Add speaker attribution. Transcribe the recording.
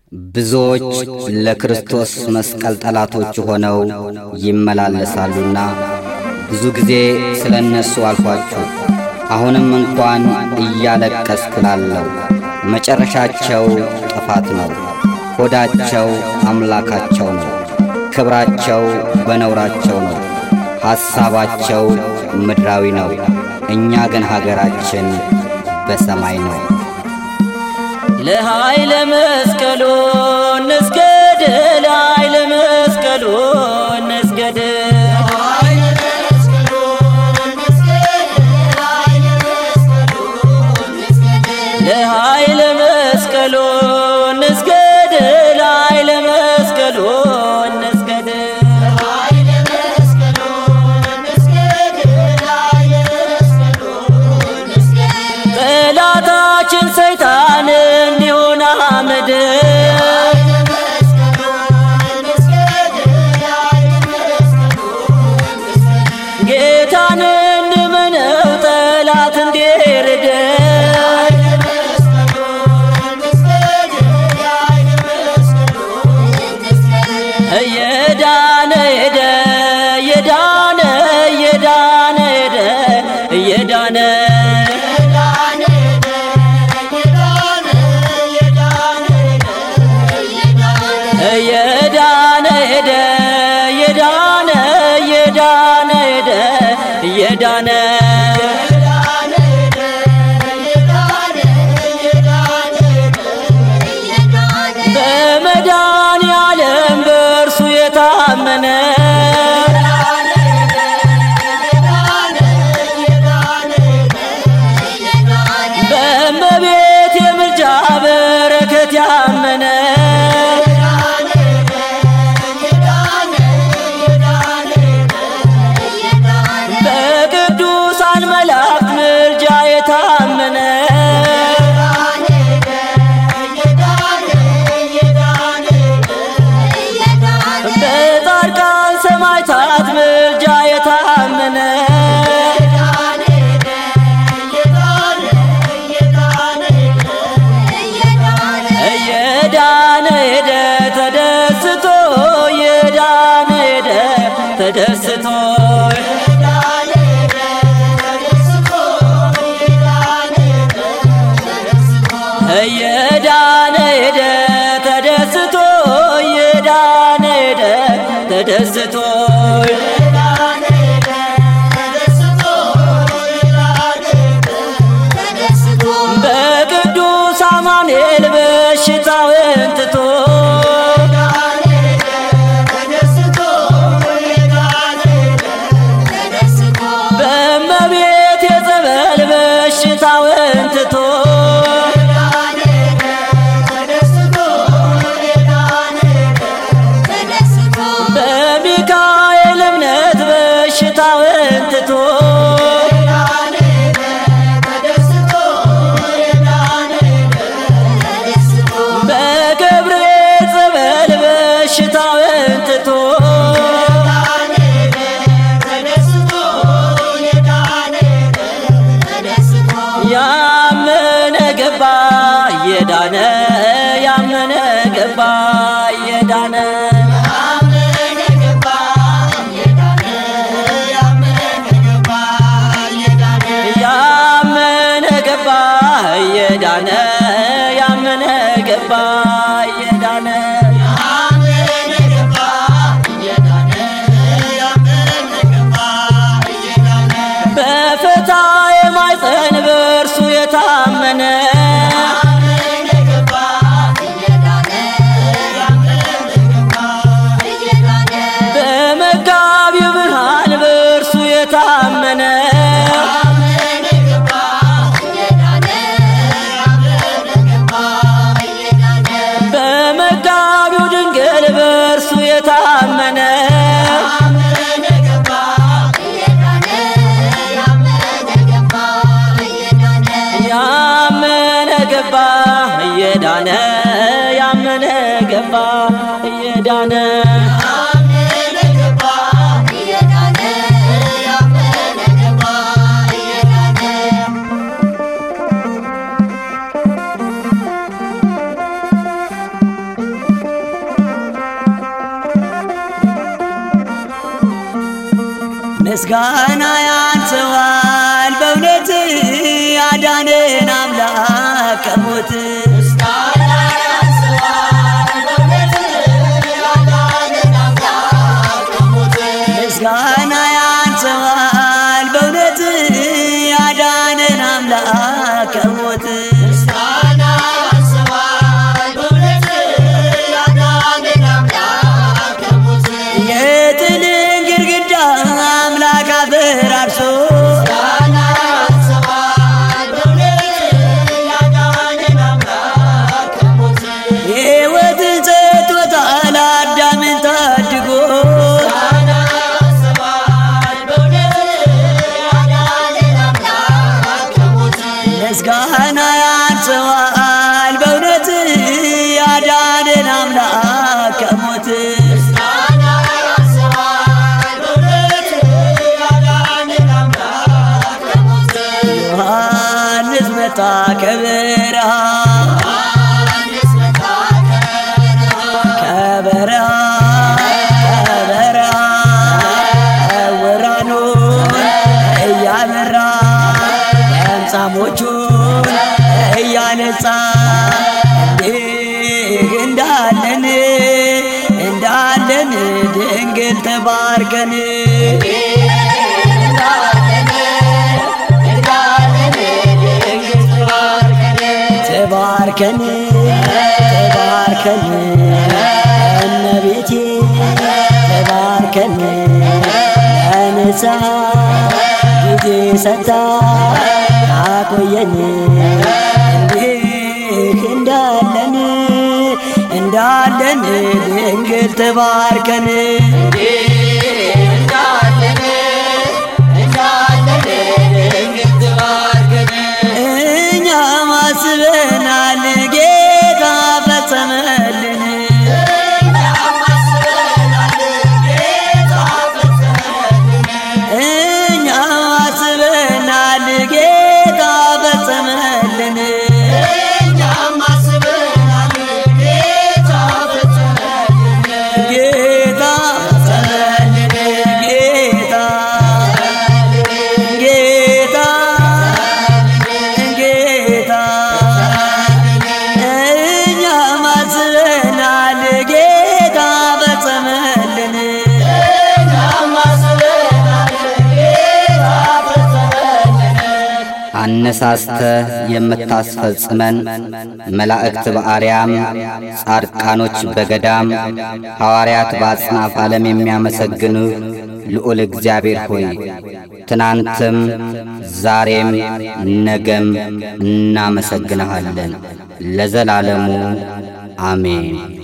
Speaker 1: ብዙዎች ለክርስቶስ መስቀል ጠላቶች ሆነው ይመላለሳሉና ብዙ ጊዜ ስለ እነሱ አልኋችሁ። አሁንም እንኳን እያለቀስኩ እላለሁ። መጨረሻቸው ጥፋት ነው። ሆዳቸው አምላካቸው ነው። ክብራቸው በነውራቸው ነው። ሐሳባቸው ምድራዊ ነው። እኛ ግን ሀገራችን በሰማይ ነው።
Speaker 2: ለኃይለ መስቀሉ እንስገድ፣ ለኃይለ መስቀሉ እንስገድ። ለኃይለ መስቀሉ እንስገድ፣ ለኃይለ መስቀሉ እንስገድ። ጠላታችን ሰይጣን እንዲሆን አመድ ጌታን እንመነው ጠላት እንዲርድ እየዳነ ሄደ እየዳነ እየዳነ ሄደ እየዳነ እየዳነ ሄደ እየዳነ እየዳነ ሄደ እየዳነ በመድኃኔ ዓለም በእርሱ የታመነ በእመቤት የምልጃ በረከት ያመነ በቅዱሳን መላእክት ምልጃ የታመነ በጻድቃን ሰማዕታት ምልጃ የታመነ እየዳነ ሄደ ተደስቶ እየዳነ ሄደ ተደስቶ እየዳነ ሄደ ተደስቶ እየዳነ ሄደ ተደስቶ በቅዱስ አማኑኤል በሽታውን ትቶ በእመቤት የጸበል በሽታውን ትቶ በሚካኤል እምነት በሽታውን ትቶ በገብርኤል ጸበል በሽታውን ትቶ ያመነ ገባ የዳነ ያመነ ገባ የዳነ ያመነ ገባ የዳነ ያመነ ገባ የዳነ በፈታ የማይፀን በእርሱ የታመነ በመጋቢው ብርሃን በእርሱ የታመነ በመጋቢው ድንግል በእርሱ የታመነ ያመነ ገባ እየዳነ ያመነ ገባ እየዳነ
Speaker 3: Yeah. ምስጋና ያንሰዋል በእውነት ያዳነን አምላክ ከሞት ምስጋና ያንሰዋል በእውነት ያዳነን አምላክ ከሞት የጥልን ግድግዳ አምላክ አፈራርሶ ሕይወትን ሰጥቶታል አዳምን ታድጎ ምስጋና ያንሰዋል በእውነት ያዳነን አምላክ ከሞት ዮሐንስ መጣ ከበረሃ ከበረሃ ከበረሃ ዕውራኑን እያበራ ለምጻሞቹን እያነጻ እንዲህ እንዳለን እንዳለን ድንግል ተባርከን ተባርከን ተባርከን እመቤቴ ተባርከን ለንሳ ጊዜ ሰታ አቆየን እንዲህ እንዳለን እንዳለን ድንግል ተባርከን እኛ ማስበናል ጌታ ፈጸመልን እኛ ማስበናል ጌታ ፈጸመልን ጌታ ፈጸመልን ጌታ ጌታ ጌታ እኛ ማስበናል ጌታ ፈጸመልን
Speaker 1: አነሳስተ የምታስፈጽመን መላእክት በአርያም ጻድቃኖች በገዳም ሐዋርያት በአጽናፍ ዓለም የሚያመሰግኑ ልዑል እግዚአብሔር ሆይ ትናንትም ዛሬም ነገም እናመሰግንሃለን ለዘላለሙ አሜን።